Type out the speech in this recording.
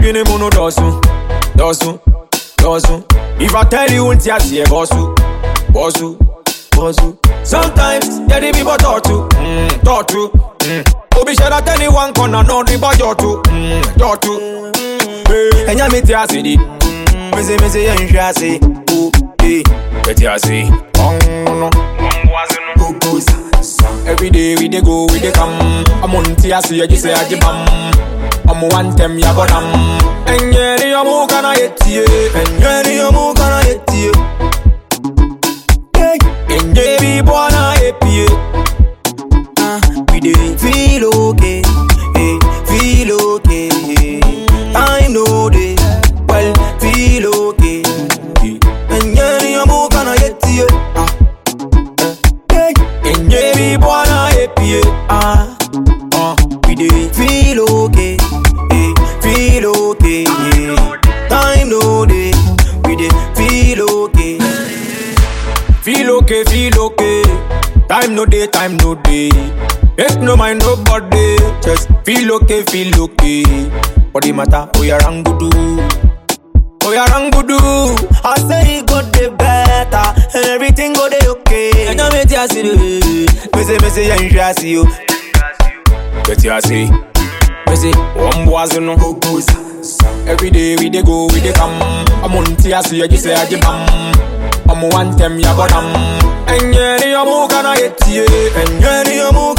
adwene mu no dɔɔso dɔɔso dɔɔso if i tell you nti aseɛ bɔɔso bɔɔso bɔɔso sometimes yɛde bi bɔ tɔɔto mm, tɔɔto mm. obi hyɛ da tɛni one corner na ɔde bɔ jɔɔto mm, jɔɔto Hey, ɛnya mi ti ase di mese mese yɛ nhwɛ ase o ee yɛti ase ɔno gogo sa every day we dey go we dey come ɔmo nti ase yɛ gye sɛ agye bam ɔmo wa ntɛm yabɔ nam ɛnyɛ ni ɔmo kana yɛ tie ɛnyɛ ni ɔmo kana yɛ tie ɛnyɛ bi bɔ na yɛ pie Ah, we dey feel okay, eh, feel okay. Time no dey, well, feel okay. And yeah, ni amu kana yeti ah. eh, ɛnyɛ bi bɔ na yɛ pie ah. Uh. We dey feel okay, eh, feel okay. Time no dey, we dey feel okay. Feel okay, feel okay. Time no day, time no day. Make no mind nobody. Just feel okay, feel okay. Body matter, oh yeah, rangudu. Oh yeah, rangudu. I say it go dey better, and everything go dey okay. And I make you see the Mese mese ya nhwe ase yo. Get you see. Me say, one boys no go go. Every day we dey go, we dey come. I'm on tia see you say I bam. I'm one them ya go dam. Enye ni omu kana yetie. Enye ni omu